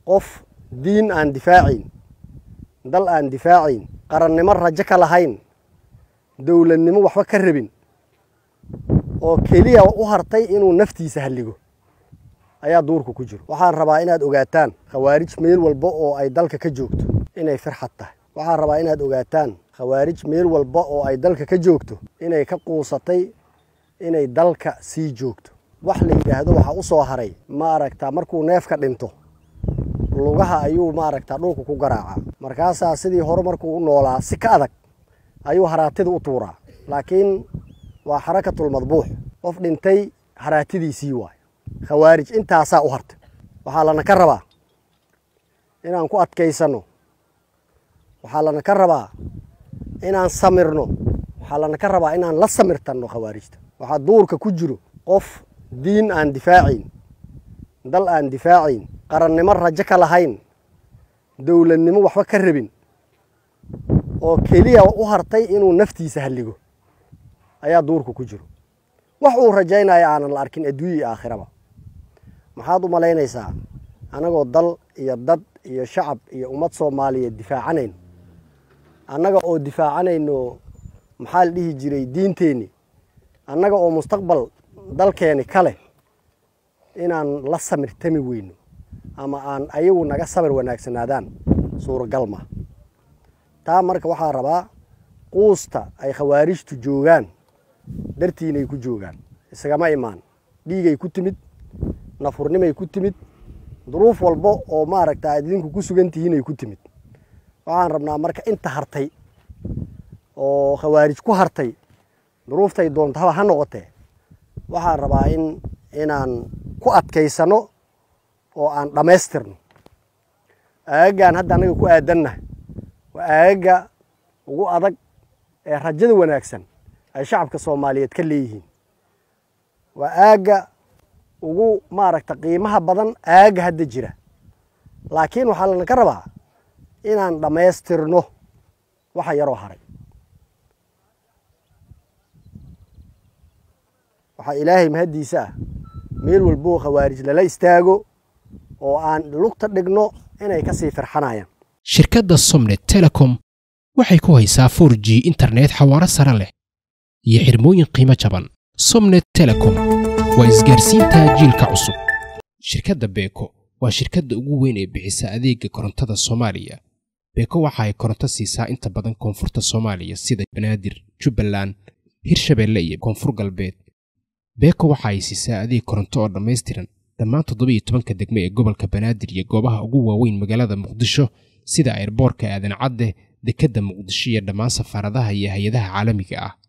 qof diin aan difaacayn dal aan difaacayn qarannimo rajo ka lahayn dowladnimo waxba ka rabin oo keliya u hartay inuu naftiisa halligo ayaa duurka ku jiro waxaan rabaa inaad ogaataan khawaarij meel walba oo ay dalka ka joogto inay firxad tahay waxaan rabaa inaad ogaataan khawaarij meel walba oo ay dalka ka joogto inay ka quusatay inay dalka sii joogto wax la yidhaahdo waxaa u soo haray ma aragtaa markuu neefka dhinto lugaha ayuu maaragtaa dhulka ku garaacaa markaasaa sidii hore markuu u noolaa si ka adag ayuu haraatida u tuuraa laakiin waa xarakatulmadbuux qof dhintay haraatidiisii waayo khawaarij intaasaa u hartay waxaa lana ka rabaa inaan ku adkaysanno waxaa lana ka rabaa inaan samirno waxaa lana ka rabaa inaan la samirtanno khawaarijta waxaa duurka ku jiro qof diin aan difaacayn dal aan difaacayn qarannimo rajo ka lahayn dowladnimo waxba ka rabin oo keliya u hartay inuu naftiisa halligo ayaa duurka ku jiro wax uu rajaynaya aanan la arkin adduunya iyo aakhiraba maxaad u malaynaysaa annagoo dal iyo dad iyo shacab iyo ummad soomaaliyeed difaacanayn annaga oo difaacanayno maxaa la dhihi jiray diinteenni annaga oo mustaqbal dalkeeni kale inaan la samirtami weyno ama aan ayagu naga samir wanaagsanaadaan suuragal ma taa marka waxaa rabaa quusta ay khawaarijtu joogaan dartiinay ku joogaan isagama imaan dhiigay ku timid nafurnimay ku timid duruuf walba oo maaragta aad idinku ku sugan tihiinay ku timid waxaan rabnaa marka inta hartay oo khawaarij ku hartay duruuftay doontaba ha noqotee waxaan rabaa in inaan ku adkaysano oo aan dhammaystirno aagagaan hadda annaga ku aadannahay waa aagaga ugu adag ee rajada wanaagsan ay shacabka soomaaliyeed ka leeyihiin waa aagga ugu maaragta qiimaha badan aagga hadda jira laakiin waxaa lana ka rabaa inaan dhammaystirno waxa yaroo haray waxaa ilaahay mahaddiisa ah meel walboo khawaarij lala istaago oo aan lugta dhigno inay ka sii firxanayaan shirkadda somnet telecom waxay ku haysaa for g internet xawaaro sare leh iyo xirmooyin qiimo jaban somnet telecom waa isgaarsiinta jiilka cusub shirkadda beeko waa shirkadda ugu weyn ee bixisa adeega korontada soomaaliya beeko waxa ay koronto siisaa inta badan koonfurta soomaaliya sida banaadir jubbaland hirshabeelle iyo koonfur galbeed beeko waxa ay siisaa adeeg koronto oo dhammaystiran dhammaan toddoba iyo tobanka degme ee gobolka banaadir iyo goobaha ugu waaweyn magaalada muqdisho sida airboorka aadan cadde dekedda muqdisho iyo dhammaan safaaradaha iyo hay-adaha caalamiga ah